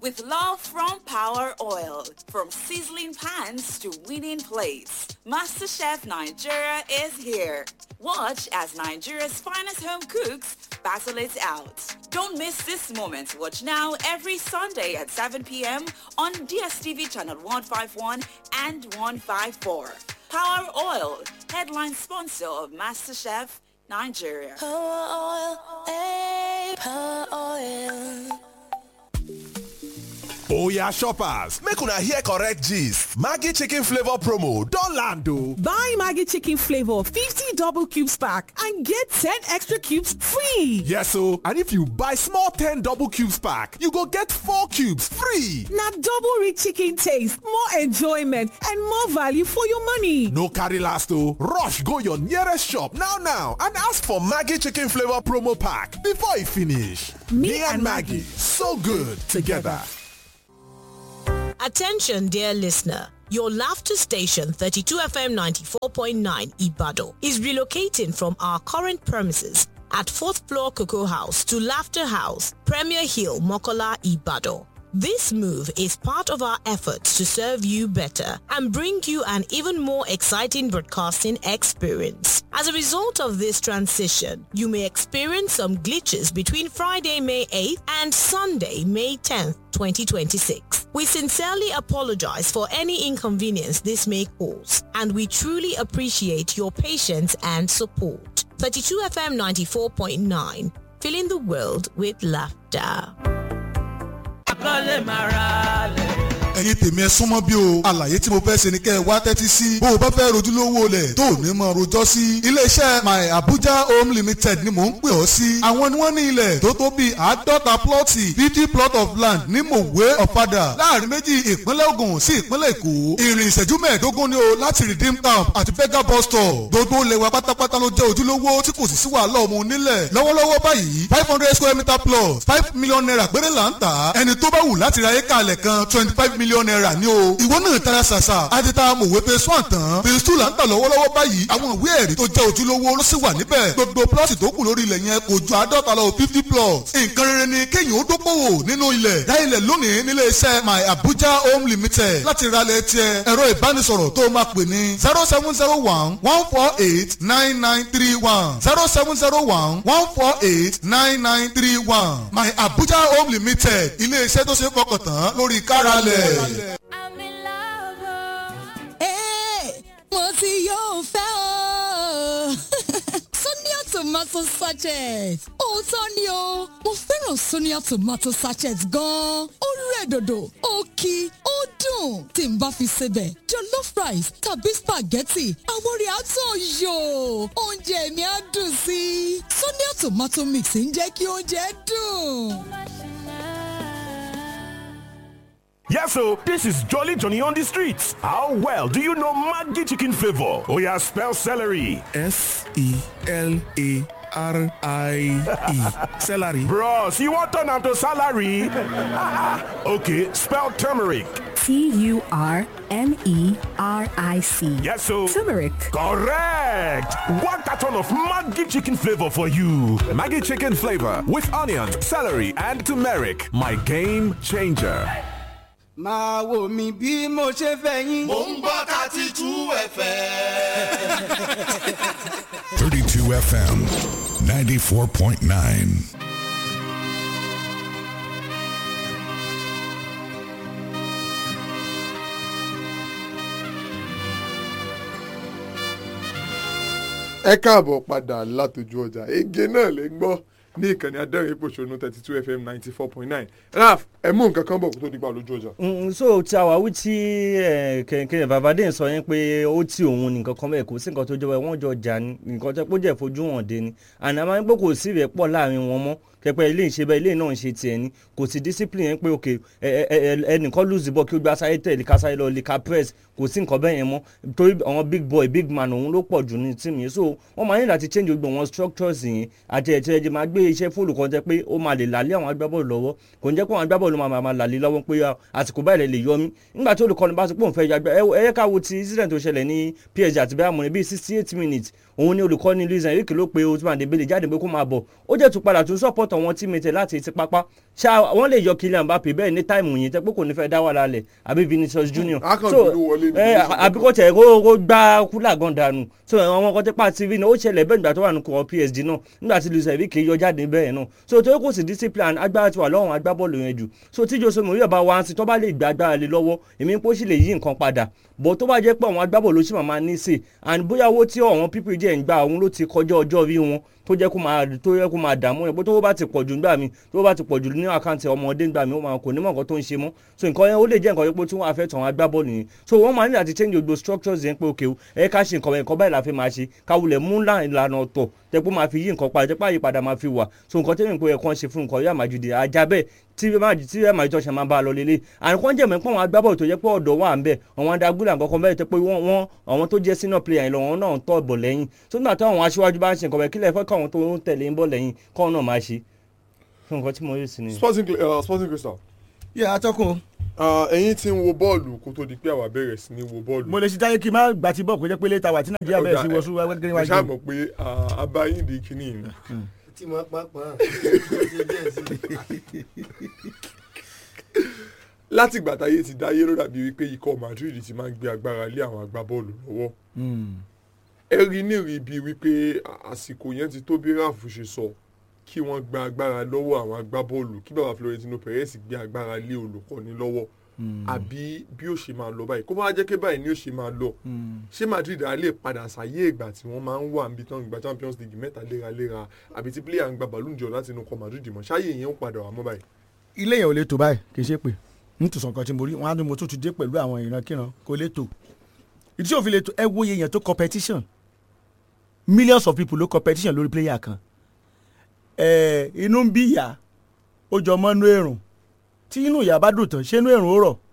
with love from Power Oil. From sizzling pans to winning plates, MasterChef Nigeria is here. Watch as Nigeria's finest home cooks battle it out. Don't miss this moment. Watch now every Sunday at 7 p.m. on DSTV channel 151 and 154. Power Oil, headline sponsor of MasterChef Nigeria. Oya shoppers, make una hear correct gist. Maggie chicken flavor promo don land o. Buy Maggie chicken flavor 50 double cubes pack and get 10 extra cubes free. Yes o, and if you buy small 10 double cubes pack, you go get 4 cubes free. Na double rich chicken taste, more enjoyment and more value for your money. No carry last o, rush go your nearest shop now now and ask for Maggie chicken flavor promo pack before e finish. Me and Maggie, so good together. Attention, dear listener. Your laughter station 32FM 94.9 Ibado is relocating from our current premises at 4th floor Cocoa House to Laughter House, Premier Hill, Mokola, Ibado. This move is part of our efforts to serve you better and bring you an even more exciting broadcasting experience. As a result of this transition, you may experience some glitches between Friday, May 8th and Sunday, May 10th, 2026. We sincerely apologize for any inconvenience this may cause, and we truly appreciate your patience and support. 32 FM 94.9, filling the world with laughter. ẹ̀yin tèmi ẹ súnmọ́ bí o àlàyé tí mo fẹ́ ṣe ni kẹ́ ẹ wá tẹ́tí sí bó o bá fẹ́ rojúlówó lẹ̀ tó o ní mọ̀ rojọ́ sí iléeṣẹ́ my abuja home limited ni mò ń pè ọ́ sí àwọn ni wọ́n ní ilẹ̀ tó tó bíi àádọ́ta plọ́ọ̀tì fifty plot of land ní mòwe ọ̀fadà láàrin méjì ìpínlẹ̀ Ògùn sí ìpínlẹ̀ Èkó ìrìn ìṣẹ́jú mẹ́ẹ̀ẹ́dógún ni o láti redeem camp àti vega bus stop gbogbo ilẹ̀ wa pátápátá ló jẹ́ ojúlówó tí kò sì sí wàhálà ọmọ onílẹ̀ lọ́wọ́lọ́wọ́ báyìí five hundred square meter plus five million naira péré là ń tà ẹni tó bá wù láti ra éka alẹ̀ kan twenty five million naira ni o ìwọ náà tara ṣàṣà àti ta mòwe phase one tán phase two là ń tà lọ́wọ́lọ́wọ́ báyìí àwọn ìwé ẹ̀rí tó jẹ́ ojúlówó ló sì wà níbẹ̀ gbogbo plọ́ọ̀tì tó kù lórí ilẹ̀ yẹn kò ju àádọ́ta lọ fifty plots nǹkan rere ni kéèyàn ó dókòwò nínú ilẹ̀ dá ilẹ̀ lónìí nílé iṣẹ́ my abuja home limited láti ralẹ̀ tiẹ̀ ẹ̀rọ ìbánisọ̀rọ̀ tó máa pè ní zero seven zero one one four eight nine nine three one zero seven zero one one four eight nine nine three one my abuja home limited ilé iṣẹ́ tó ṣe é fọkàn tán lórí káralẹ̀. mo ti yóò fẹ́ o. Sonia tomato sachet. Òótọ́ ni o, mo fẹ́ràn Sonia tomato sachet gan-an. Ó rẹ̀ dòdò, ó kí, ó dùn. Tí n bá fi sebẹ̀, jollof rice tàbí spaghetti, àwọn rẹ̀ á tàn yò. Oúnjẹ mi á dùn sí i. Sonia tomato mix ń jẹ́ kí oúnjẹ dùn. Yes, so this is Jolly Johnny on the streets. How well do you know Maggi chicken flavor? Oh yeah, spell celery. S E L A R I E. Celery. Bros, you want turn am to salary? okay, spell turmeric. T U R M E R I C. Yes, so Turmeric. correct. One carton of Maggi chicken flavor for you. Maggie chicken flavor with onions, celery, and turmeric. My game changer. máa wò mí bí mo ṣe fẹ́ yín. Mo ń gbọ́ thirty two ẹ̀fẹ̀. 32 FM 94.9. ẹ káàbọ̀ padà látọjú ọjà ege náà lè gbọ́ ní ìkànnì adẹ́rìn ìpòṣónú thirty two fm ninety four point nine raf ẹ mú nǹkan kan bọ̀ kó tó di pa lójú ọjà. Mm, so ti àwáwí tí kẹ̀kẹ́ babadé sọ yẹn pé ó ti òun nìkan kan bẹ́ẹ̀ kò sí nǹkan tó jẹ́ wọ́n jọ jà ní nǹkan tó jẹ́ fojú hàn dé ni àná máa ń pé kò sí ìrẹ́ pọ̀ láàrin wọn mọ́ kẹpẹ ilé ìṣe bẹ́ẹ̀ ilé náà ń ṣe tiẹ̀ ni kò sí discipline yẹn pé ok ẹnìkan lose the ball kí ó gba sáré tẹ̀lé ká sáré lọ lè ka press kò sí nǹkan bẹ́ẹ̀ yẹn mọ́ torí àwọn big boy big man òun ló pọ̀ jù ní tíìmù yẹn so wọ́n máa ní láti change gbogbo àwọn structures yẹn àti ẹ̀tẹ̀ ẹ̀jẹ̀ máa gbé iṣẹ́ fóònù kan jẹ́ pé ó máa lè làlẹ́ àwọn agbábọ́ọ̀lù lọ́wọ́ kò ní jẹ́ pé àwọn agbábọ́ọ̀lù máa máa làlẹ́ lọ́wọ́ pé àsìkò báyìí lè yọ mí nígbà tí olùkọ́ni bá sọ pé òun fẹ́ yàgbẹ́ ẹ yẹ ká wo ti incident tó ṣẹlẹ̀ ní PSG àti bẹ́ẹ̀ àmọ́ ní bíi sixty eight minutes òun ni olùkọ́ni Luis Enrique ló pe Ousmane Dembele jáde pé kó máa bọ̀ ó jẹ́ tún padà tún support support àwọn teammate ẹ̀ láti ti pápá ṣá wọ́n lè yọ Kylian Mbappe bẹ́ẹ̀ ní táìmù yìí tẹ́ pé kò ní fẹ́ dá wà lálẹ̀ àbí Vinicius Junior a kàn so bínú wọlé ní ẹ Vinicius àbí kò tẹ̀ kó kó gbá kúlà gan dànù so àwọn ọkọ̀ tẹ́pà tv náà ó ṣẹlẹ̀ bẹ́ẹ̀ nígbà tó wà ní kọ́ PSG náà nígbà tí Luis Enrique yọ jáde bẹ́ẹ̀ náà so tó kò sí discipline agbára ti wà lọ́wọ́ agbábọ́ọ̀lù yẹn jù so tí Jose Mourinho bá wá sí tó bá lè gba agbára lé lọ́wọ́ èmi pé ó sì lè yí nǹkan padà bó tó bá jẹ́ pé àwọn agbábọ́ọ̀lù ló sì máa ní sè and bóyá owó tí àwọn pípì jẹ́ ń gba òun ló ti kọjá ọjọ́ orí wọn tó jẹ́ kó máa tó yẹ kó máa dààmú yẹn bó tó bá ti pọ̀ jù nígbà mi tó bá ti pọ̀ jù ní àkáǹtì ọmọdé nígbà mi ó máa kò ní mọ̀ nǹkan tó ń ṣe mọ́ so nǹkan yẹn ó lè jẹ́ nǹkan yẹn pé tí wọ́n á fẹ́ tàn wọ́n agbábọ́ọ̀lù yẹn so wọ́n máa ní láti change gbogbo structures yẹn pé òkè o ẹ ká ṣe nǹkan nǹkan báyìí la fi máa ṣe káwulẹ̀ mú ìlànà ọ̀tọ̀ tẹ́ pé máa fi yí nǹkan padà tẹ́ pé àyípadà máa fi wà so nǹkan tẹ́lẹ̀ pé ẹ̀kan ṣe fún nǹkan yóò máa ju di ajá bẹ́ẹ̀ tí ẹ máa tí ẹ máa jọ ṣe máa bá a lọ lélẹ̀ àrùn jẹ́ mẹ́pọ̀ àwọn agbábọ̀ tó jẹ́ pé ọ̀dọ̀ wà ń bẹ̀ àwọn adágúnlẹ̀ àkọ́kọ́ bẹ́ẹ̀ tẹ́ pé wọ́n wọ́n àwọn tó jẹ́ senior player yẹn lọ wọn náà ń tọ́ bọ̀ lẹ́yìn tó nígbà táwọn aṣíwájú bá ń ṣe nǹkan bẹ́ẹ̀ kílẹ̀ fẹ́ káwọn tó ń tẹ̀lé ń bọ̀ lẹ́yìn kọ́ náà máa ṣe fún nǹkan tí mo rí sí ni. sporting Cl- uh, sporting crystal. yẹ atọ́kùn. ẹ̀yin tí ń wo bọ́ọ̀lù kó tó di pé àwa bẹ̀rẹ̀ sí ní wo bọ́ọ̀lù. mo lè ṣe táyé kí n má gbà tí bọ́ọ̀ kó jẹ́ pé létà wà tí nàìjíríà bẹ̀rẹ̀ sí wọ́sú wẹ́gẹ́rẹ́ mo wájú. ṣáà mọ̀ pé ah, abayín di kinní yìí ni. tí mo pa pa láti ìgbà táyé ti dáyé ló dàbí wípé ikọ̀ Madrid ti máa ń gbé agbára lé àwọn agbábọ́ọ̀lù lọ́wọ́ ẹ rí nírìí bíi wípé àsìkò yẹn ti tó bí ráàfù ṣe sọ kí wọ́n gba agbára lọ́wọ́ àwọn agbábọ́ọ̀lù kí bàbá Florentino Perez gbé agbára lé olùkọ́ni lọ́wọ́ àbí bí ó ṣe máa lọ báyìí kó máa jẹ́ pé báyìí ni ó ṣe máa lọ ṣé Madrid á lè padà sáyé ìgbà tí wọ́n máa ń wà níbi tán ìgbà Champions League mẹ́ta léraléra àbí tí player ń gba Ballon d'Or láti inú kọ Madrid mọ́ ṣáyé yẹn ó padà wà mọ́ báyìí. ilé yẹn ò lè tó báyìí kì í ṣe pé n tún sàn kan tí mo rí wọn á ní mo tún ti dé pẹ̀lú àwọn ìrankíran kò lè tó ìdí tí òfin lè tó ẹ wo iye yẹn tó competition millions of people ló competition lórí player kan ẹ inú ń bí ìyá ó jọ mọ́ inú èrùn tí inú ìyá bá dùn tán ṣé inú èrùn ó rọ̀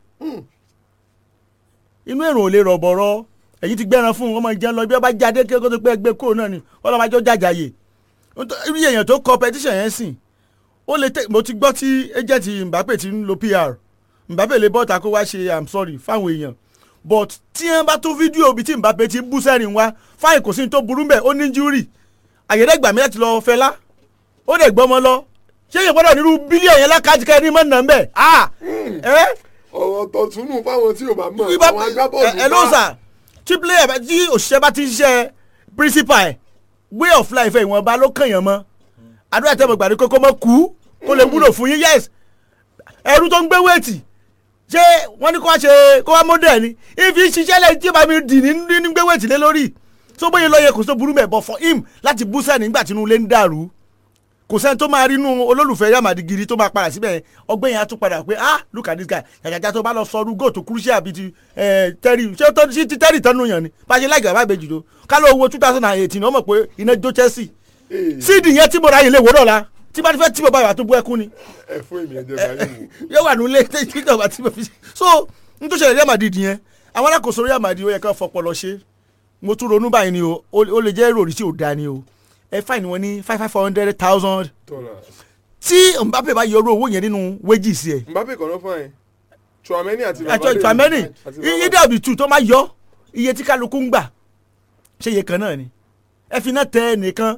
inú èrùn ò lè rọ̀ bọ̀rọ̀ ẹ̀yin ti gbẹ́ran fún ọmọ ìjẹun lọ bí wọ́n bá jáde kí wọ́n tó pé ẹgbẹ́ kúrò náà ni wọ́n lọ́ máa jọ jàjàyè irú èèyàn tó competition yẹn sìn ó lè tẹ mo ti gbọ́ tí agent Mbappe ti ń lo PR Mbappe lè bọ́ta kó wá ṣe i'm sorry fáwọn èèyàn but tí wọ́n bá tún fídíò bíi tí Mbappe ti ń bú sẹ́rìn wá fáìn kò sí ní tó burú bẹ́ẹ̀ ó ní júrì àyẹ̀dẹ́gbà mi láti lọ fẹlá ó dẹ̀ gbọ́mọ lọ ṣé èèyàn gbọ́dọ̀ nírú bílíọ̀nù yẹn lákàtí ká ẹni mọ́ nà ń bẹ̀ ah ẹ́ ọ̀rọ̀ tọ̀túnú fáwọn tí ò bá mọ̀ Ibà- àwọn agbábọ́ọ̀lù ẹ ẹ ló sà tí player bá- tí òṣìṣẹ́ bá ti ń ṣiṣẹ́ principal ẹ̀ way of life ẹ̀ ìwọ̀nba ló kàn yàn mọ́ àdúrà tẹ́ mo gbà ní kókó mọ́ kú kó lè wúlò fún yín yes ẹrú tó ń gbé wéètì ṣé wọ́n ní kó wá ṣe kó wá mọ́dẹ̀ ni ìfi ṣiṣẹ́ lẹ́yìn tí bá mi dì ní ní gbé wéètì lé lórí tó bóyá lọ́yẹ kò sí tó burú mẹ́ but for him láti bú sẹ́ni nígbà tí inú ilé ń dàrú kò sẹ́ni tó máa rí inú olólùfẹ́ yamadi gidi tó máa padà síbẹ̀ ọgbẹ́ yẹn á tún padà pé ah look at this guy jàjàjà tó bá lọ sọ ọdún góòtù kúrúṣẹ́ àbí ti eh, tẹ́rì ṣé tó sí ti tẹ́rì tẹ́nu yàn ni bá a ṣe láì gàbá ìbejì tó ká ló wo two thousand and eighteen ọmọ pé iná jó Chelsea síìdì yẹn tí mo ra yìí lè wò dọ̀la tí bá ti fẹ́ tí mo bá yà tó bú ẹkún ni ẹ fún èmi ẹjẹ báyìí wò. yóò wà nílé tí ìjọba tí mo fi ṣe so n tó ṣẹlẹ̀ Real Madrid yẹn àwọn alákòóso Real Madrid ó yẹ ká fọpọlọ ṣe mo tún ronú báyìí ni o ó ó lè jẹ́ ròrí tí ò da ni o ẹ fáìní wọn ní five five hundred thousand tí Mbappe bá yọrọ owó yẹn nínú wages ẹ Mbappe kọ̀ ló fún ẹ Chouameni àti àjọ ìfàmẹ́nì iye dàbí tù tó máa yọ iye tí kálukú ń gbà ṣé iye kan náà ni ẹ fi náà tẹ nìkan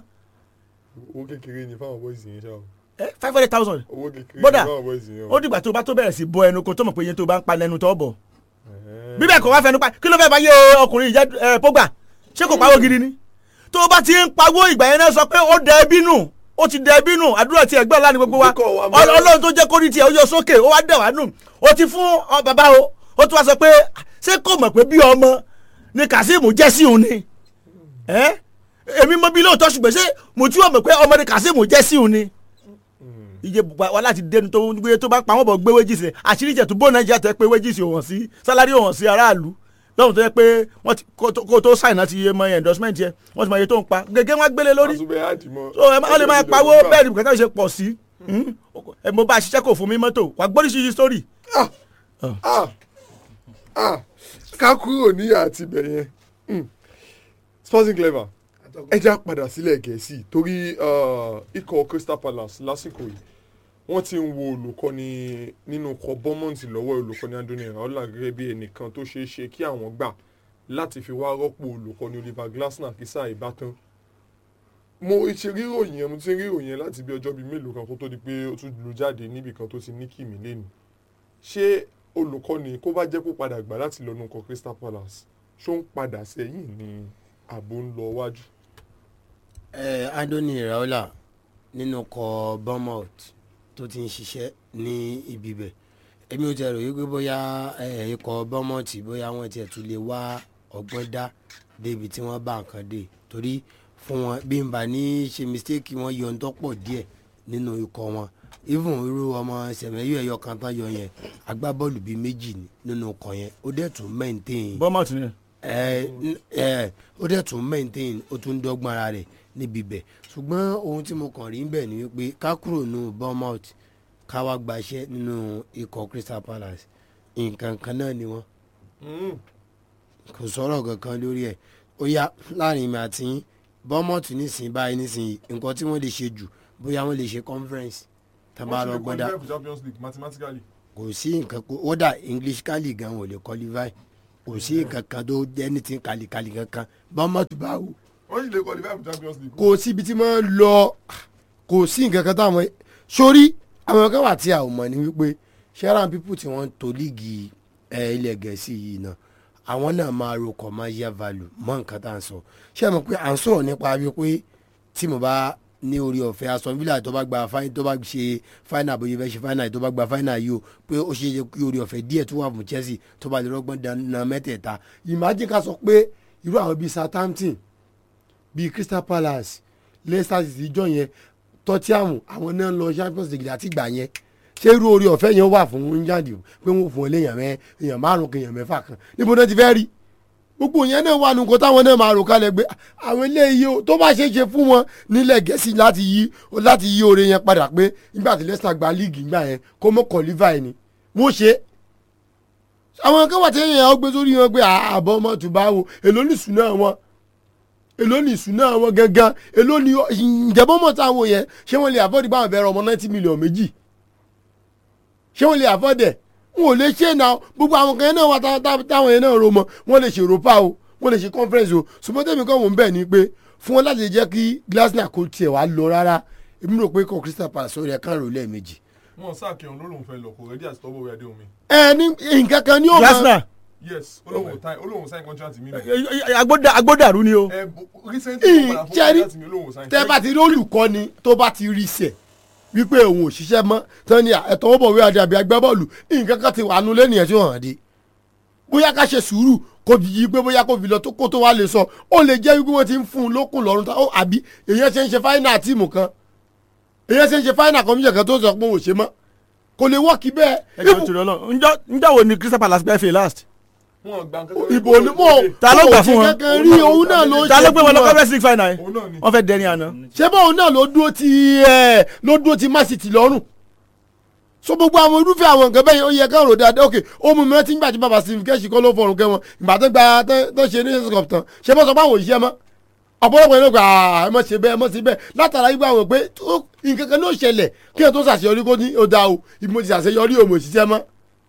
owó kékeré ni fáwọn boys yẹn ṣá o five hundred thousand owó kékeré ni bọ́dà fáwọn boys yẹn o. ó dìgbà tó bá tó bẹ̀rẹ̀ sí bọ ẹnu kó tó mọ̀ pé iye tó bá ń pa lẹ́nu tó bọ̀ bíbẹ̀ kò wá fẹnu pa kí ló fẹ́ bá yé ọkùnrin ìjẹ́ ẹ Pogba ṣé kò pawó gidi ni tó bá ti ń pawó ìgbà yẹn náà sọ pé ó dẹ ẹbí nù ó ti dẹ ẹbí nù àdúrà tí ẹgbẹ́ ọ̀la ni gbogbo wa Ọl- Ọlọ́run tó jẹ́ kó rí tiẹ̀ ó yọ sókè ó wá dẹ̀ wá nù ó ti fún ọ bàbá o ó tún wá sọ pé ṣé kò mọ̀ pé bí ọmọ ni Kazeem jẹ́ sí òun ni ẹ́ èmi mọ bí lóòótọ́ ṣùgbọ́n ṣé mo tí wọ́n mọ̀ pé ọmọ ni Kazeem jẹ́ sí òun ni iye bùbá wa láti dénú tó ń gbé tó bá pa wọ́n bọ̀ gbé wéjì sí àṣírí ìjẹ̀tù bó nàìjíríà tẹ́ pé wéjì sí òwọ̀n sí sálárì òwọ̀n sí aráàlú lọ́hùn tó yẹ pé wọ́n ti kó tó- kó tó sáìn náà ti yẹ mọ endorsement yẹ wọ́n ti mọ iye tó ń pa gẹ́gẹ́ wọ́n gbélé lórí àtúbẹ̀ àdìmọ́. so ẹ má- wọ́n lè máa pawó bẹ́ẹ̀ ni bùkátà ṣe pọ̀ sí Hmm? ẹ mo bá a ṣiṣẹ́ kò fún mi mọ́tò wà gbóríṣiríṣi sórí. Ah, ah, ká kúrò níyà àti ibẹ̀ yẹn Hmm. sporting clever ẹ já padà sílẹ̀ gẹ̀ẹ́sì torí uh, ikọ̀ Crystal Palace lásìkò yìí wọ́n ti ń wo olùkọ́ni nínú ikọ̀ Bournemouth lọ́wọ́ olùkọ́ni Andoni Iraola gẹ́gẹ́ bí ẹnìkan tó ṣeé ṣe kí àwọn gbà láti fi wá rọ́pò olùkọ́ni Oliver Glasner kí sáà ìbátan mo ṣe rí ìròyìn yẹn mo ti rí ìròyìn yẹn láti bí ọjọ́ bíi mélòó kan kó tó di pé ó tún lu jáde níbì kan tó ti ní kìmí lẹ́nu ṣé olùkọ́ni kó bá jẹ́ kó padà gbà láti lọ́nu kan Crystal Palace ṣó ń padà sẹ́yìn ní àbò ń lọ wájú. ẹ Anthony Iraola nínú kọ Bournemouth tó ti ń ṣiṣẹ́ ní ibi bẹ̀ èmi ò tẹ̀ rò wípé bóyá ẹ, ikọ̀ Bournemouth bóyá wọ́n tiẹ̀ tún lè wá ọgbọ́n dá débi tí wọ́n bá nǹkan dé torí fún wọn bí n bá ní ṣe mistake wọn yọ ntọ́ pọ̀ díẹ̀ nínú ikọ̀ wọn even irú ọmọ sẹ̀mẹ́yù ẹ̀yọ kan tán yọ yẹn agbábọ́ọ̀lù bíi méjì ni nínú ikọ̀ yẹn ó dẹ̀ tún maintain Bournemouth ni. ẹ ẹ ó dẹ̀ tún maintain ó tún dọ́gbọ́n ara rẹ̀ níbi bẹ̀ ṣùgbọ́n ohun tí mo kàn rí bẹ̀ ni wípé ká kúrò nù Bournemouth ká wá gbaṣẹ́ nínú ikọ̀ Crystal Palace nǹkan kan náà ni wọ́n kò sọ̀rọ̀ kankan lórí ẹ̀ ó yá láàrin mi àti yín Bournemouth nísìnyí báyìí nísìnyí nǹkan tí wọ́n lè ṣe jù bóyá wọ́n lè ṣe conference tábà lọ gbọ́dá wọ́n ti lè qualify for Champions League mathematically. kò sí nǹkan kó ó dà English kálí gan ò lè qualify kò sí nǹkan kan tó anything kàlíkàlí kankan Bournemouth bá wù wọ́n sì lè qualify for Champions League. kò síbi tí wọ́n lọ kò sí nǹkan kan táwọn sórí àwọn kan wà tí a ò mọ̀ ní wípé sharon people tí wọ́n ń to líìgì ẹ, ilẹ̀ gẹ̀ẹ́sì yìí náà àwọn náà máa ro commercial value mọ́ nǹkan tá à ń sọ ṣé ẹ mọ̀ pé à ń sọ̀rọ̀ nípa wípé tí mo bá ní orí ọ̀fẹ́ Aston Villa tó bá gba fáìn tó bá ṣe fáìnà bóyá fẹ́ ṣe fáìnà tó bá gba fáìnà yìí o pé ó ṣe é kí orí ọ̀fẹ́ díẹ̀ tó wà fún Chelsea tó bá lè rọ́gbọ́n dáná mẹ́tẹ̀ẹ̀ta imagine ká sọ pé irú àwọn bíi Southampton bíi Crystal Palace Leicester City jọ yẹn Tottenham àwọn náà ń lọ Champions League láti gbà yẹn ṣé irú orí ọ̀fẹ́ yẹn wà fún England o pé wọ́n fún ọ léèyàn mẹ́ èèyàn márùn kan èèyàn mẹ́fà kan níbo náà ti fẹ́ rí gbogbo yẹn náà wà nùkọ́ táwọn náà máa rò kalẹ̀ gbé àwọn eléyìí o tó bá ṣe é ṣe fún wọn nílẹ̀ gẹ̀ẹ́sì láti yí láti yí oore yẹn padà pé nígbà tí Leicester gba líìgì nígbà yẹn kó mọ́ kọ̀lífà ẹ̀ ni mo ṣe é àwọn kan wà tí èèyàn ó gbé sórí wọn pé àbọ̀ ọmọ tó bá wo èló ní ìṣúná wọn èló ní ìṣúná wọn gangan èló ní ìjẹ́bọ́ mọ̀ táwọn yẹn ṣé wọ́n lè afford báwọn bẹ̀rẹ̀ ọmọ ninety million méjì ṣé wọ́n lè afford ẹ̀ wọn ò lè ṣe é náà gbogbo àwọn kan yẹn náà wà tá- tá- táwọn yẹn náà ro mọ wọ́n lè ṣe europa o wọ́n lè ṣe conference o ṣùgbọ́n tẹ̀mí kan wò ń bẹ̀ ni pé fún wọn láti jẹ́ kí Glasner kò tiẹ̀ wá lọ rárá èmi rò pé kò Crystal Palace ó yẹ kán rò lẹ́ẹ̀mejì wọn sáà kí ọ̀hún ló lóun fẹ́ lọ kò rẹ́dí àti tọ́wọ́ wẹ̀ adé omi. ẹ ní nǹkan kan ní òun Glasner yes olóhùn sign olóhùn sign contract mi. agbódà- agbódàrú ni o. ẹ bo- recently mo padà fún ìjẹ́rí contract mi olóhùn sign. tẹ́ bá ti rí olùkọ́ni tó bá ti rí sẹ̀ wípé òun ò ṣiṣẹ́ mọ́ tán ni ẹ̀tọ́ ó bọ̀ wí adé àbí agbábọ́ọ̀lù nǹkan kan ti wà nù lẹ́nu yẹn tí ó hàn dé bóyá ká ṣe sùúrù kó fi yí pé bóyá kó fi lọ tó kó tó wá lè sọ ó lè jẹ́ wípé wọ́n ti ń fún un lókun lọ́rùn tá ó àbí èyàn ṣe ń ṣe fáínà tíìmù kan èyàn ṣe ń ṣe fáínà kọ́míṣẹ̀ kan tó sọ pé òun ò ṣe mọ́ kò lè wọ́ọ̀kì bẹ́ẹ̀ ẹ jọ torí Ọlọ́run njọ njọ wo ni Crystal Palace gbẹ fè last. wọn gbà nǹkan ìbò ni mo ta ló gbà fún wọn kankan rí òun náà ló ta ló ṣe gbé wọn lọ fún conference league final yẹn wọn fẹ́ dẹni àná. ṣé báwọn náà ló dúró ti ẹ ló dúró ti Man City lọ́rùn so gbogbo àwọn irúfẹ́ àwọn nǹkan bẹ́ẹ̀ yẹn ó yẹ ká rò dáadáa ok ó mú mi rántí nígbà tí bàbá Steve kẹ́sì kọ́ ló fọrùn kẹ́ wọn ìgbà tó gba tó tó ṣe ní cup tán ṣé bọ́ sọ pé àwọn òṣìṣẹ́ mọ́ ọ̀pọ̀lọpọ̀ yẹn ló gbà á ẹ mọ̀ ṣe bẹ́ẹ̀ ẹ mọ̀ ṣe bẹ́ẹ̀ látara yìí gbà wọ́n pé tó- nǹkan kan ló ṣẹlẹ̀ kí ẹ tó ṣàṣeyọrí kó ní ó dáa o ibi mo ti ṣàṣeyọrí o mo ṣiṣẹ́ mọ́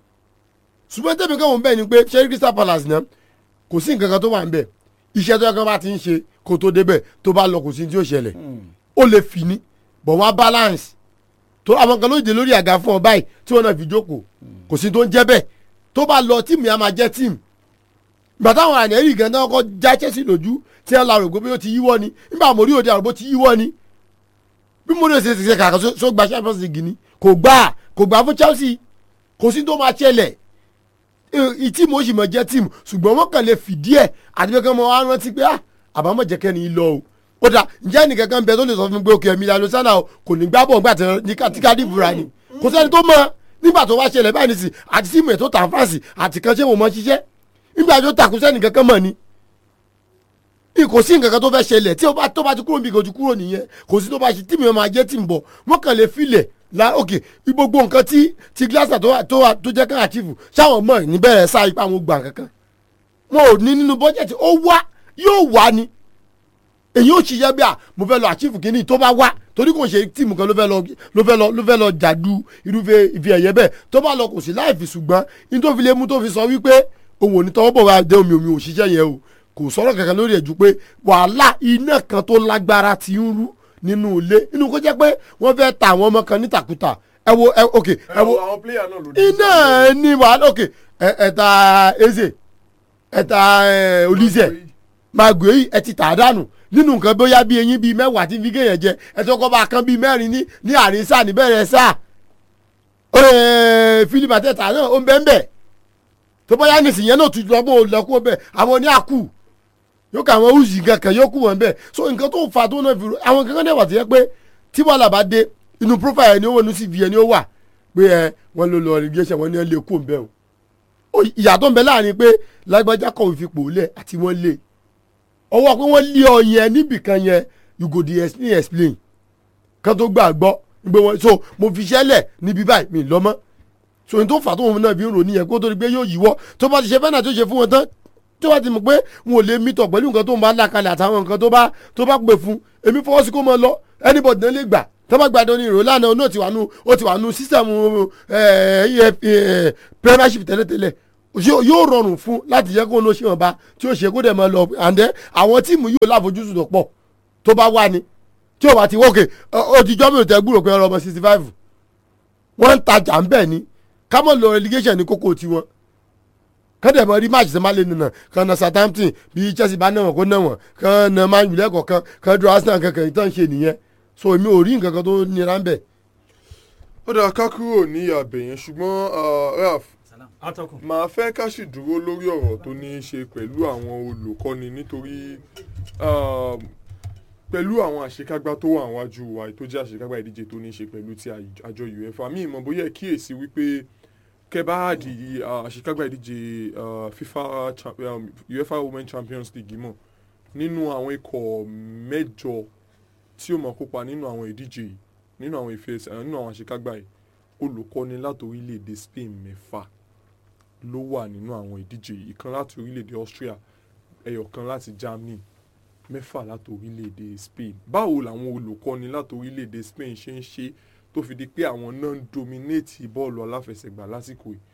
ṣùgbọ́n tẹ́mi kan wò ń bẹ̀ ni pé ṣé Crystal Palace náà kò sí nǹkan kan tó wà ń bẹ̀ iṣẹ́ tó yẹ kán bá ti ń ṣe kó tó débẹ̀ tó bá lọ kò sí ní tí ó ṣẹlẹ̀ ó lè fi ní bọ̀ wọ́n á balance tó àwọn kan ló dé lórí àga fún ọ báyìí tí wọ́n náà fi jókòó kò sí tó ń jẹ́ bẹ́ẹ̀ tó bá lọ tíìmù yẹn á máa jẹ́ tíìmù ìgbà táwọn ànẹ́rì gan náà kọ́ já Chelsea lójú tí wọ́n la rògbò bí ó ti yíwọ́ ni nígbà mo rí òde àrògbó ti yíwọ́ ni bí mo rí òsè ṣe kàkà só- só gba Champions League ni kò gbà kò gbà fún Chelsea kò sí tó máa ṣẹlẹ̀ ìtìmù ó sì mọ̀ jẹ́ tìmù ṣùgbọ́n wọ́n kàn lè fìdí ẹ̀ àti pé kí wọ́n wá rántí pé ah àbámọ̀ jẹ́ kẹ́ni lọ o ó dà ǹjẹ́ nìkan kan bẹ tó lè sọ fún mi pé òkè ẹ̀mí ìlànà sánà o kò ní gbá bọ̀ nígbà tí ní ká- tí káàdì ìbúra ni kò sẹ́ni tó mọ̀ nígbà tó wá ṣẹlẹ̀ báyìí nìsín àti tìmù ẹ̀ tó tà fáǹsì àti kan ṣé mo mọ̀ ṣiṣẹ́ nígbà tó takùn sẹ́ni kankan mọ̀ ni kò sí nǹkan kan tó fẹ́ ṣẹlẹ̀ tí ó bá tó bá ti kúrò níbi kò ti kúrò nìyẹn kò sí tó bá ṣe tíìmù yẹn máa jẹ́ tíìmù bọ̀ wọ́n kàn lè filẹ̀ la ok gbogbo nǹkan tí ti Glazer tó wà tó wà tó jẹ́ ká àtìfù ṣáwọn mọ̀ níbẹ̀rẹ̀ sáà ipa àwọn gbà kankan wọn ò ní nínú bọ́jẹ̀tì ó wá yóò wá ni èyí ò ṣiṣẹ́ bí a mo fẹ́ lọ àtìfù kínní tó bá wá torí kò ṣe tíìmù kan ló fẹ́ lọ ló fẹ́ lọ ló fẹ́ lọ jàdú irúfẹ́ ìfi ẹ̀yẹ bẹ́ẹ̀ tó bá lọ kò sí láì fi ṣùgbọ́n ní tó fi lé mú tó fi sọ wípé òun ò ní tọwọ́ bọ̀ wá dé omi omi òṣìṣẹ́ yẹn o kò sọ̀rọ̀ kankan lórí ẹ̀ ju pé wàhálà iná kan tó lágbára ti ń rú nínú ilé inú kó jẹ́ pé wọ́n fẹ́ ta àwọn ọmọ kan nítakùtà ẹ wo ẹ ok ẹ wo àwọn player náà ló dé iná ní wàhálà ok ẹ ẹ ta eze ẹ ta ẹ olùsẹ màgò yìí ẹ ti tà á dànù nínú nǹkan bóyá bí eyín bíi mẹ́wàá tí fi kéèyàn jẹ ẹ tó kọ́ bá a kan bíi mẹ́rin ní ní àárín sáà níbẹ̀rẹ̀ sáà philip ateta náà ó ń bẹ́ẹ̀ ń bẹ́ẹ̀ tó bá yá nìsín yẹn náà tún lọ bó lọ́kọ́ bẹ́ẹ̀ àwọn ní àkú yóò kà àwọn oṣù kankan yóò kú wọn bẹ́ẹ̀ so nǹkan tó fa tó náà fi ro àwọn kankan náà wà tó yẹ pé tí wàhálà bá dé inú profile ẹni ó wọ inú cv ẹni ó wà pé ẹ wọn ló lọ irrigation wọn ní ẹ lè kú ń bẹ́ẹ̀ o ìyàtọ̀ ń bẹ láàrin pé lágbájá kọ̀wé fipò lẹ̀ àti wọ́n lé ọwọ́ pé wọ́n lé ọ yẹn níbìkan yẹn you go dey explain explain kan tó gbà gbọ́ gbé wọn so mo fi ṣẹlẹ̀ níbi báyìí mi lọ́mọ́ so n tó fà tó wọn náà fi ń rò nìyẹn kó tó di pé yóò yíwọ́ tó bá ti ṣe fẹ́nà tó ṣe fún wọn tán tó bá ti mọ̀ pé wọn ò lè mítọ̀ pẹ̀lú nǹkan tó ń bá là kalẹ̀ àtàwọn nǹkan tó bá tó bá pè fún èmi fọwọ́ sí kó mọ lọ anybody náà lè gbà tó bá gbàdọ̀ ní ìrò lánàá ó ti wà nù ó ti wà nù sísẹ̀mù premiership tẹ́lẹ̀tẹ́lẹ̀ yóò rọrùn fún láti yẹ kó ní oṣù ọba tí ó ṣe kó dẹ̀ mọ́ lọ àǹdẹ́ àwọn tíìmù yóò láfojúsùn tó pọ̀ tó bá wà ní tí ò bá ti wọ́ọ̀kì ó ti jọ́ mi ò tẹ́ gbúrò pé ọmọ sixty five wọ́n ń tajà ń bẹ̀ ni kámọ́ lọ relegation ní kókó tiwọn kọ́dẹ̀ mọ́ rí match sẹ́ máa lè nìyẹn kan na Southampton bí Chelsea bá náwọn kó náwọn kan na Man U lẹ́kọ̀ọ̀kan kan dúró Arsenal kankan ìtàn ṣe nìyẹn so èmi ò rí nǹkan kan tó nira ń bẹ̀. ó dà ká kúrò ní abẹ yẹn ṣùgbọ́n Ralph màá fẹ́ ká sì dúró lórí ọ̀rọ̀ tó ní í ṣe pẹ̀lú àwọn olùkọ́ni nítorí pẹ̀lú àwọn àṣekágbá tó wà wájú wa tó jẹ́ àṣekágbá ìdíje tó ní í ṣe pẹ̀lú ti àjọ UEFA mi ìmọ̀ bóyá kíyèsí wípé kẹbà di àṣekágbá ìdíje FIFA UEFA Women Champions League mọ̀ nínú àwọn ikọ̀ mẹ́jọ tí ó máa kópa nínú àwọn ìdíje yìí nínú àwọn ìfẹ́ nínú àwọn àṣekágbá yìí olùkọ́ni láti orílẹ̀-èdè Spain mẹ́fà ló wà nínú àwọn ìdíje yìí ìkan láti orílẹ̀-èdè Austria ẹyọ kan láti Germany mẹ́fà láti orílẹ̀-èdè Spain báwo làwọn olùkọ́ni láti orílẹ̀-èdè Spain ṣe ń ṣe tó fi di pé àwọn náà ń dominate bọ́ọ̀lù aláfẹsẹ̀gbá lásìkò yìí.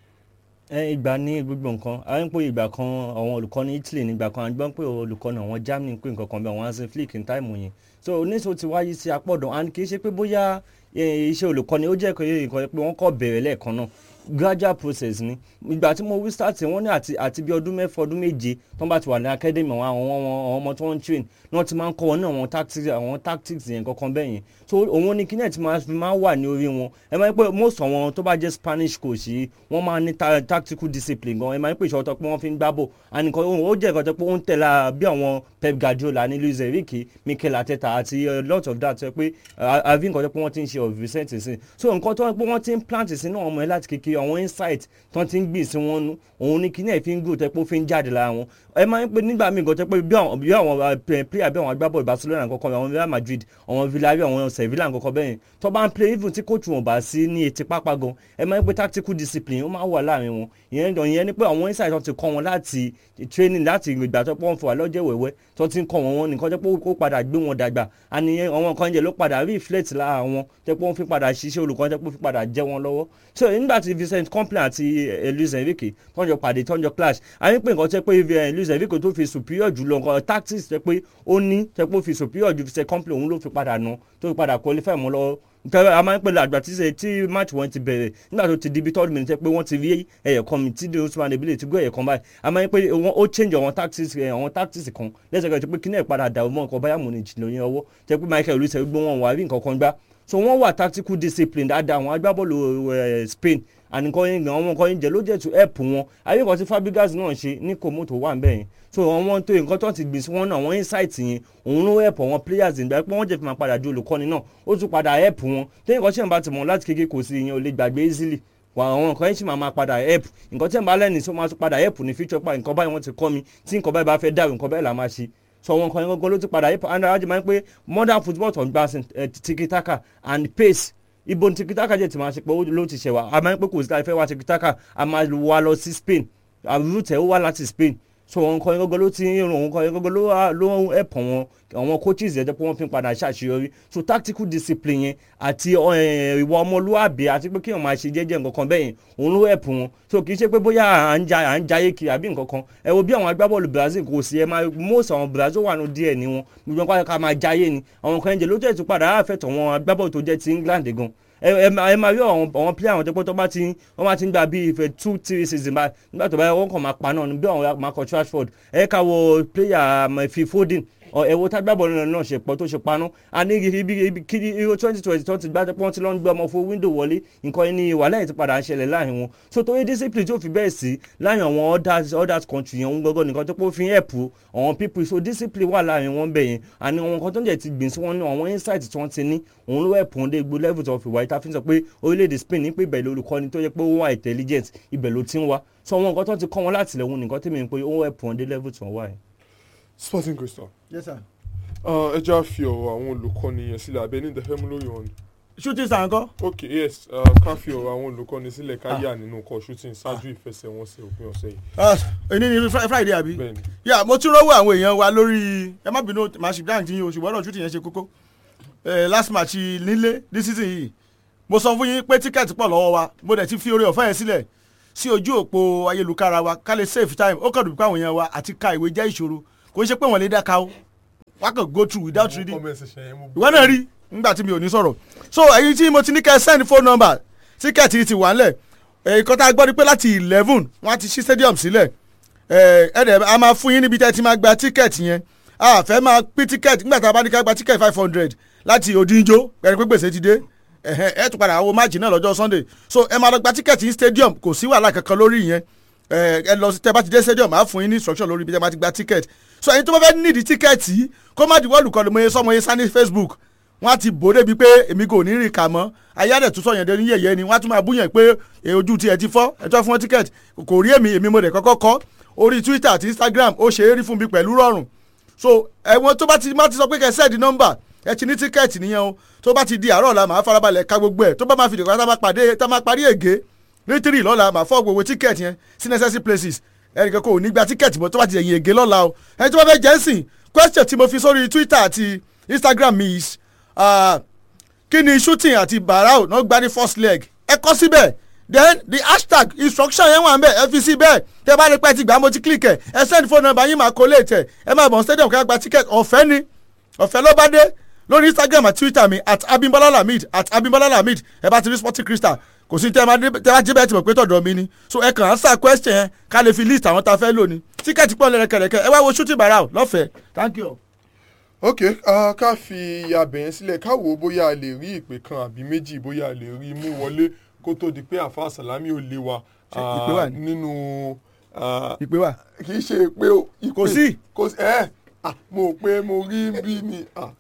ẹ ìgbà ní gbogbo nǹkan a ń pè ìgbà kan àwọn olùkọ́ni Italy nígbà kan a gbọ́n pé olùkọ́ni àwọn Germany pé nǹkan kan bí àwọn Hansi Flick ní táìmù yẹn so oníṣòwò ti wáyé sí apọ̀dọ̀ and kì í ṣe pé bóyá iṣẹ́ olùkọ́ni ó jẹ́ nǹkan pé wọ́n kọ́ bẹ̀rẹ̀ lẹ́ẹ̀kan náà gradual process ni ìgbà tí mo wí start wọ́n ní àti àti bí ọdún mẹ́fà ọdún méje tó ń bá ti wà ní academy àwọn àwọn ọmọ tó ń train ní wọ́n ti máa ń kọ́ wọn ní àwọn tactics àwọn tactics yẹn kankan bẹ́ẹ̀ yẹn so òun ni kíní ẹ̀ ti máa wà ní orí wọn ẹ máa ń pẹ́ most àwọn tó bá jẹ́ Spanish coach yìí wọ́n máa ní tactical discipline gan ẹ máa ń pè ìṣòro pé wọ́n fi ń gbá bò ànìkan ó jẹ́ ìkọ́jọ́ pé ó ń tẹ̀lé bí àwọn Pep Guardiola ní Luis Enrique Mikel Arteta àti a lot of that pé àfi nǹkan tó pé wọ́n ti ń ṣe of recent sí so nǹkan tó pé wọ́n ti ń plant sínú ọmọ ẹ láti kékeré àwọn insight tó ti ń gbìn sí wọn nú òun ni kíní ẹ̀ fi ń gò tẹ́ pé ó fi ń jáde lára wọn ẹ máa ń pè nígbà míì gan tẹ́ pé bí àwọn bí àwọn player bí àwọn agbábọ̀ Barcelona kankan àwọn Real Madrid àwọn Villarreal àwọn Sevilla kankan bẹ́ẹ̀ tó bá ń play even tí coach wọn bá sí ní etí pápá gan ẹ máa ń pè tactical discipline ó máa wà láàrin wọn ìyẹn ìyẹn ni pé àwọn insight tó ti kọ́ wọn láti training láti ìgbà tó pọ́n fún wa lọ́jọ́ wẹ̀wẹ́ tó ti ń kọ́ wọn wọn nìkan tẹ́ pé ó padà gbé wọn dàgbà àníyẹn àwọn kan jẹ́ ló padà reflect lára wọn tẹ́ pé wọ́n fi padà ṣiṣẹ́ olùkọ́ tẹ́ pé ó fi padà jẹ́ wọn lọ́wọ́ so nígbà tí Vincent Kompany àti Luis Enrique tọ́jọ́ pàdé tọ́jọ́ clash àyìn pé nǹkan tẹ́ pé Luis Enrique tó fi superior jù lọ nǹkan tactics tẹ́ pé ó ní tẹ́ pé ó fi superior ju Vincent Kompany òun ló fi padà nù tó fi padà qualify mọ́ lọ́wọ́ tẹ́lẹ̀ a máa ń pèlè àgbà tí ṣe tí match wọn ti bẹ̀rẹ̀ nígbà tó ti di bí third minute pé wọ́n ti rí ẹ̀yẹ̀ kan mi tí di Usman Dembele ti gbé ẹ̀yẹ̀ kan báyìí a máa ń pè wọ́n ó change àwọn tactics àwọn tactics kan lẹ́sẹ̀kẹ́ tó pé kíní ẹ̀ padà dàrú mọ́ nǹkan Bayern Munich lóyún ọwọ́ tẹ́ pé Michael Olise gbé wọn wà rí nǹkan kan gbá so wọ́n wà tactical discipline dáadáa àwọn agbábọ́ọ̀lù Spain àníkọ́ yín gan àwọn nǹkan yín jẹ́ ló jẹ́ to help wọn ayé kan tí Fabregas náà ṣe ní Komoto wà ń bẹ̀ yẹn so àwọn tó nǹkan tó ti gbìn sí wọn náà àwọn insight yẹn òun ló help àwọn players ìgbà pé wọ́n jẹ́ fi máa padà di olùkọ́ni náà ó tún padà help wọn téyìn kan tí wọ́n bá ti mọ̀ láti kékeré kò sí ìyẹn ò lè gbàgbé easily wà àwọn nǹkan yẹn sì máa máa padà help nǹkan tí wọ́n bá lẹ́nu sí wọ́n máa tún padà help ní future pa nǹkan báyìí wọ́n ti kọ́ mi tí nǹkan báyìí bá fẹ́ dàrú nǹkan báyìí là máa ṣe so àwọn nǹkan yẹn gangan ló ti padà help and ajé máa ń pé modern football tó ń gbà tiki-taka and pace ibo tiki-taka jẹ́ ti máa ṣe pé ló ti ṣẹ̀ wá a máa ń pé kò sí láì fẹ́ wá tiki-taka a máa wá lọ sí Spain àrùtẹ̀ ó wá láti Spain so òun kọ́ ẹgọ́gọ́ ló ti ń rún òun kọ́ ẹgọ́gọ́ ló wá- ló ń ẹ̀pọ̀ wọn àwọn coaches yẹn jẹ́ pé wọ́n fi ń padà ṣàṣeyọrí so tactical discipline yẹn àti eh, ìwà ọmọlúwàbí àti pé kéèyàn máa ṣe jẹ́jẹ́ nǹkan kan bẹ́ẹ̀ yẹn òun ló ẹ̀pù wọn so kì í ṣe pé bóyá à ń ja à ń jayé kiri àbí nǹkan kan ẹ wo bí àwọn agbábọ́ọ̀lù Brazil kò sí ẹ máa most àwọn Brazil wà nù díẹ̀ ní wọn gbogbo wọn ká máa jayé ni àwọn kan jẹ ló jẹ́ ìtúpadà àfẹ́tọ̀ wọn agbábọ́ọ̀lù tó jẹ́ ti England gan ẹ ẹ máa ẹ máa rí àwọn àwọn player àwọn tó pé tó bá ti wọ́n máa ti ń gba bíi ìfẹ́ two three season bá nígbà tó bá yẹ wọ́n kàn máa pa náà bí àwọn Marcus Rashford ẹ ká wo player um, Phil Foden ọ ẹ wo tágbàbọ̀ náà náà ṣe pọ̀ tó ṣe paná a ní ibi ibi kí euro twenty twenty tó ti gbá pọ́n tí lọ́n ń gbé ọmọ fún window wọlé nǹkan ní wàhálà yìí ti padà ń ṣẹlẹ̀ láàrin wọn so torí discipline tó fi bẹ́ẹ̀ sí láàrin àwọn others others country yẹn ń gbọ́gọ́ nìkan tó pé ó fi ń help àwọn people so discipline wà láàrin wọn bẹ̀ yẹn àní àwọn nǹkan tó ń jẹ́ ti gbìn sí wọn ní àwọn insight tí wọ́n ti ní òun ló help wọn dé gbó level tó fi wáyé tá a fi ń sọ pé orílẹ̀-èdè Spain ní pé ibẹ̀ ló olùkọ́ni tó yẹ pé ó wà intelligent ibẹ̀ ló ti ń wá so àwọn nǹkan tó ti kọ́ wọn láti lẹ́wọ̀n nìkan tèmi ń pé ó help wọn dé level tó wà yẹn. Sporting Crystal. yes sir. Uh, ẹ já fi ọ̀rọ̀ àwọn olùkọ́ni yẹn sílẹ̀ abẹ́ ní ìdẹ́fẹ́ mú lórí wọn. shooting star ńkọ́. ok yes uh, ká fi ọ̀rọ̀ àwọn olùkọ́ni sílẹ̀ ká yà nínú ọkọ̀ shooting ṣáájú ìfẹsẹ̀wọnsẹ̀ òpin ọ̀sẹ̀ yìí. Ah, èyí ni Fri- friday àbí. Bẹ́ẹ̀ni. yà mo tún rọ́wọ́ àwọn èèyàn wa lórí ẹ má bínú màá ṣì dáhùn tí yín o ṣùgbọ́n ọ̀rọ̀ shooting yẹn ṣe kókó. Eh, last match nílé ní season yìí mo sọ fún yín pé tíkẹ́ẹ̀tì pọ̀ lọ́wọ́ wa mo dẹ̀ ti fi oore ọ̀fẹ́ yẹn sílẹ̀ sí ojú òpó ayélujára wa ká lè save time ó kàn dùn pé àwọn èèyàn wa àti ka ìwé jẹ́ ìṣòro kò ń ṣe pé wọ́n lè dáka o wá kàn go through without reading ìwọ náà rí nígbà tí mi ò ní sọ̀rọ̀ so èyí tí mo ti ní kẹ́ ẹ send phone number tíkẹ́ẹ̀tì yìí ti wà ńlẹ̀ èyí kan tá a gbọ́ ni pé láti eleven wọ́n á ti ṣí stadium sílẹ̀ ẹ ẹ dẹ̀ a máa fún yín níbi tẹ́ ẹ ti máa gba tíkẹ́ẹ̀tì yẹn a fẹ́ máa pín tíkẹ́ẹ̀tì nígbà tá a bá ní ká gba tíkẹ́ẹ̀tì five hundred láti òdìjọ́ pẹ̀lú pé gbèsè ti dé ẹ̀hẹ́n, ẹ tún padà wo máàjì náà lọ́jọ́ sunday so ẹ máa lọ gba tíkẹ́ẹ̀tì ní stadium kò sí wàhálà kankan lórí yẹn ẹ ẹ lọ sí tẹ bá ti dé stadium máa fún yín ní instruction lórí ibi tẹ bá ti gba tíkẹ́ẹ̀tì so ẹni tó bá fẹ́ nídìí tíkẹ́ẹ̀tì yìí kó má di wọ́ọ̀lù kọlu mọ́ye sọ́mọ yẹn sá ní facebook wọ́n á ti bò débi pé èmi kò ní rìn kà mọ́ ayé àdẹ̀ tún sọ̀yàn dẹni yẹ̀yẹ́ ni wọ́n á tún máa búyàn pé e, ojú tiẹ̀ ti fọ́ ẹ tó fún wọn tíkẹ́ẹ̀tì kò rí èmi èmi mo dẹ̀ kọ́kọ́ kọ́ orí twitter àti instagram ó ṣe é rí fún mi pẹ̀lú rọrùn so ẹ̀wọ̀n tó bá ti má ti sọ pé kẹ́ sẹ́ẹ̀dì nọ́mbà ẹ ti ní tíkẹ́ẹ̀tì nìyẹn o tó bá ti di àárọ̀ la màá farabalẹ̀ ka gbogbo ẹ̀ tó bá máa fi dìgbà tá a máa pàdé tá a máa parí ègé ní tírì lọ́la màá fọ́ gbogbo tíkẹ́ẹ̀tì yẹn sí necessary places ẹnìkan kò ní gba tíkẹ́ẹ̀tì mọ́ tó bá ti ẹ̀yìn ègé lọ́la o ẹni tó bá fẹ́ jẹ́ ń sìn question tí mo fi sórí twitter àti instagram mi is ah, kí ni shooting àti barao náà gbá ní first leg ẹ kọ síbẹ̀ then the hashtag instruction yẹn wà ń bẹ̀ ẹ fi sí bẹ́ẹ̀ tẹ bá rí pẹ́ ti gbà mo ti click ẹ̀ ẹ send phone number yín máa collate ẹ̀ ẹ máa bọ̀ stadium kí gba ticket ọ̀fẹ́ ni ọ̀fẹ́ ló bá dé lórí instagram àti twitter mi at abimbola lamid at abimbola lamid ẹ bá ti rí sporting crystal kò sí tẹ bá dé tẹ bá jí bẹ́ẹ̀ ti mọ̀ pé tọ̀dọ̀ mi ni so ẹ kàn án sá question yẹn ká lè fi list àwọn tá a fẹ́ lò ní ticket pọ̀ lẹ́rẹ̀kẹ̀rẹ̀kẹ̀ ẹ wá wo shooting barao lọ́fẹ̀ẹ́ thank you. ok uh, ká fi abẹ̀yẹn sílẹ̀ ká wò ó bóyá a lè rí ìpè kan àbí méjì bóyá a lè rí mú wọlé kó tó di pé àfa sàlámì ò lé wa Ṣé ah, ìpè wà ní? nínú. ah, ìpè wà. kì í ṣe ìpè o ìpè Kò sí. kò sí ẹ ah, mo pé mo rí bí ni. ah.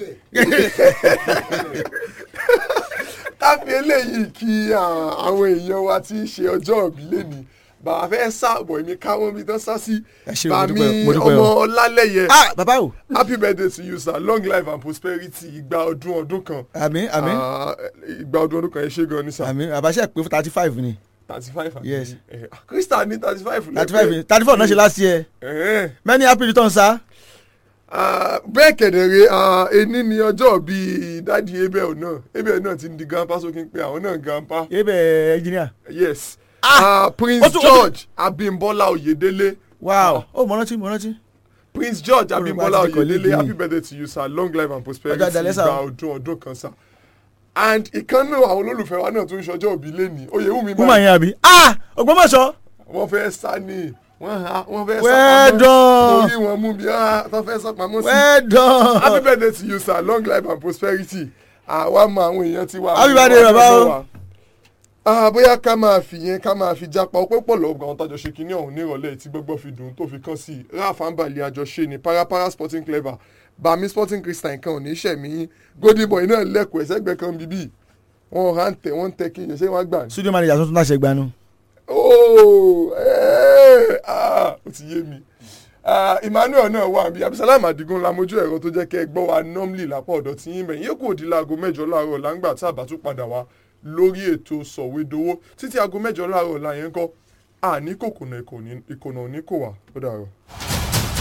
ká fi eléyìí kí ah, àwọn èèyàn wa tí ń ṣe ọjọ́ ìbí lẹ́ni bàbá fẹ́ sáàbọ̀ èmi káwọn mi tán sá sí ṣé, mo bàmí dúpẹ́, mo dúpẹ́ ọmọ o. ọlálẹ́yẹ ah bàbá o. happy birthday to you sir long life and prosperity ìgbà ọdún ọdún kan. Àmín, àmín. Ah, ìgbà ọdún ọdún kan ẹ ṣe gan ni sir. àmì àbáṣe pé thirty five ni thirty five àbí Yes. Eh, krista ní thirty five thirty five ni thirty four náà ṣe last year Eh. many happy returns sir. Ah, bẹ́ẹ̀ kẹ̀dẹ̀rẹ̀ ah, ení ni ọjọ́ bíi dádì abel náà abel náà ti ń di grandpa sókè pé àwọn náà grandpa. ebe engineer. yes ah, prince ó tún- ó tún- george abimbola oyedele. wow ó mọ rántí mọ rántí. prince george Ó rò abimbola pé a ti kọ̀ léèdì oyedele ni. happy birthday to you sir long life and prosperity Ọjọ́ àdàlẹ́ sà. ìgbà ọdún ọdún kan sir. and ìkànnì àwọn olólùfẹ́ wa náà tún ń ṣọjọ́ òbí lẹ́ni oyèwùmí woman yẹn àbí. ah ògbómọ̀ṣọ́. wọ́n fẹ́ sá ní wọ́n ha wọ́n fẹ́ Well sá done. orí wọn mú bí ah tó fẹ́ sá pamọ́ sí. Well done. happy birthday to you sir long life and prosperity àwa mọ àwọn èèyàn ti wá. Happy birthday, bàbá o. Ah, bóyá ká máa fi yẹn ká máa fi jápa ọpẹ́ pọ̀ lọ́gbà àwọn tájọ ṣe kínní ọ̀hún nírọ̀lẹ́ tí gbọ́gbọ́ fi dùn tó fi kàn sí i ralph ambali àjọṣe ni parapara sporting clever bami sporting christian kan ò ní sẹ̀mí golden boy náà lẹ́kọ̀ọ́ ẹ̀sẹ̀gbẹ́ kan bíbí wọn hàn tẹ wọn tẹ kí yẹn ṣé wọn gbà ní. studio manager tuntun náà ṣe gbanu. ooo ẹ́ẹ̀, ah, ó ti yé mi Ah, emmanuel náà wà bí abisalam adigun lamojú ẹ̀rọ tó jẹ́ kẹ́ ẹ gbọ́ wa normally lápá ọ̀dọ̀ tí yín bẹ̀yìn yóò kò di láago mẹ́jọ láàárọ̀ láǹgbà tá a bá tún padà wá lórí ètò sọ̀wédowó títí aago mẹ́jọ láàárọ̀ la yẹn ń kọ́ àní kòkòrò ìkònà òní kò wá ó dàrọ.